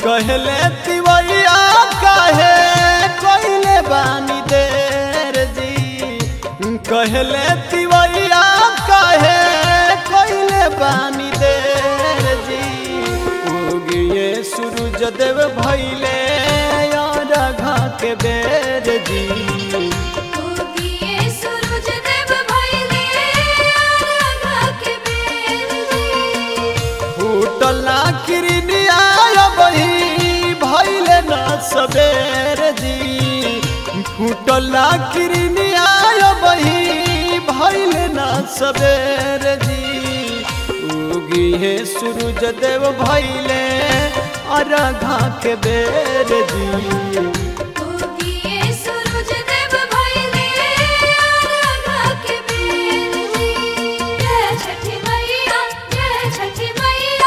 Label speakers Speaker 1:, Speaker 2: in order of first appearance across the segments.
Speaker 1: कहले तिवैया काहे कहले बानी देर जी कहले तिवैया काहे कहले बानी देर जी उगिए सूरज देव भैले यार घा के बेर जी
Speaker 2: उगिए सूरज देव भइले राधा के बेर जी
Speaker 1: फूटला किरनिया बही भैले न सबेर जी फूटला किरनिया बही भैले न सबेर जी उगी है सूरज देव भैले अरघा के बेर जी
Speaker 2: उगिए सूरज देव भइले राधा के बेर जी जय छठी मैया जय छठी मैया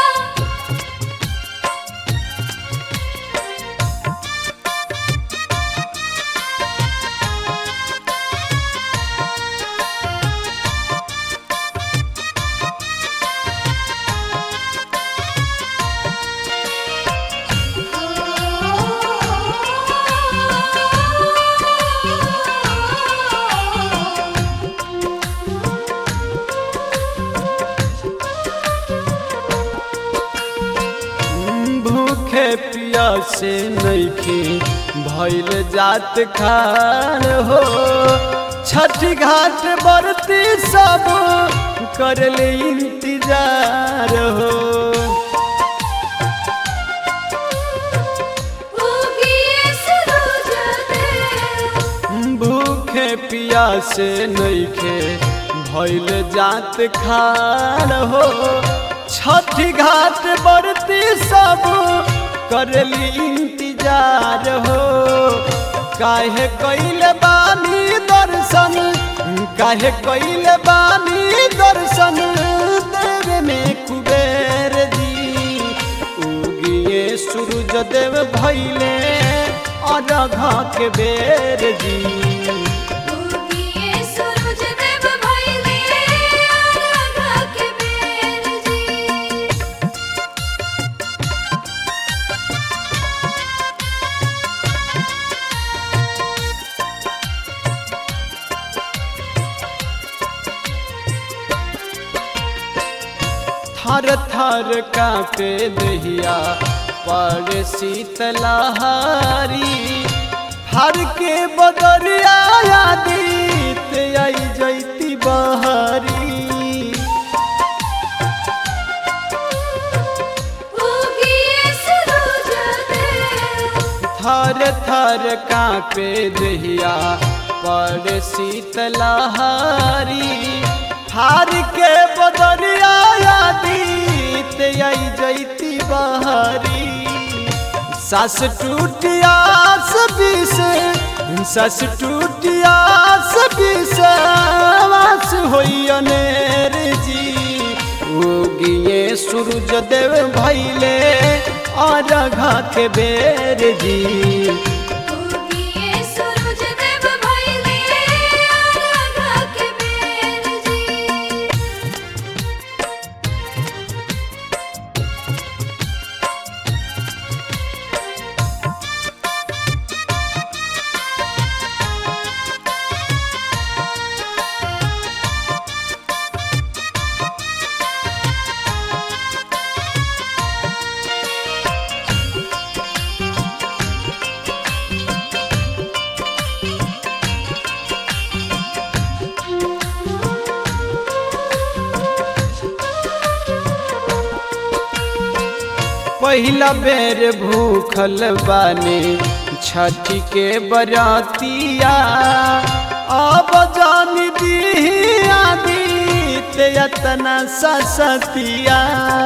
Speaker 1: भूखे पियासे नैखे भैल जात खान हो छठ घाट बरती सब करले इंतजार हो
Speaker 2: उगिए सूरज देव
Speaker 1: भूखे पियासे नैखे भैल जात खान हो छठ घाट बरती सब करली इंतजार हो काहे कैले बानी दर्शन काहे कैले बानी दर्शन देवे में कुबेर जी उगिए सूरज देव भैले अरघा के बेर जी
Speaker 2: उगिए सूरज देव भइले राधा के बेर जी
Speaker 1: थर थर कापे दहिया पर शीतलहारी हर के बदरिया आदित आई जैती बहारी
Speaker 2: उगिए सूरज देव
Speaker 1: थर थर कापे दहिया पर शीतलहारी हार के बदरिया आदित आई जैती बहारी सास टूटियास बीस सास टूटियास बीस वास होई अनेर जी उगिए सूरज देव भैले अरघा के बेर जी
Speaker 2: उगिए सूरज देव भइले राधा के बेर जी
Speaker 1: पहिला बेर भूखल बानी छठ के बरातिया अब जान दी आदित यतना ससतिया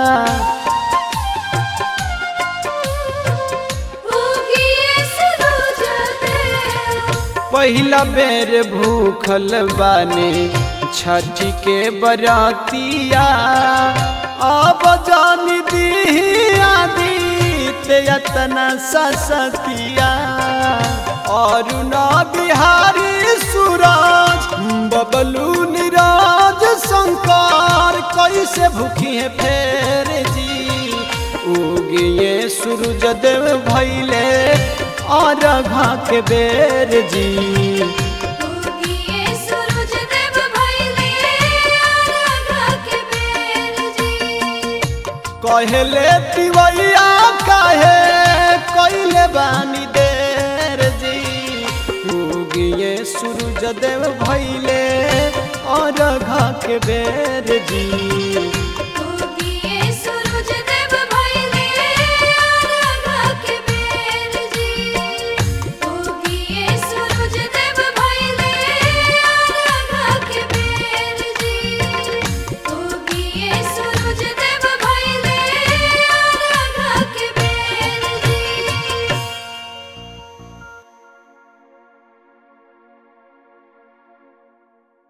Speaker 2: उगिए सूरज देव
Speaker 1: पहिला बेर भूखल बानी छठ के बरातिया अब जान दी आदित यतना ससतिया और ना बिहारी सूरज बबलू निराज शंकर कैसे भूखी है फेर जी उगिए सूरज सूरज देव भैले और घा के बेर जी
Speaker 2: उगिए सूरज देव भइले आराधा के बेर जी
Speaker 1: कहले तिवैया काहे कैले बानी देर जी उगिए सूरज देव भैले और घा के बेर जी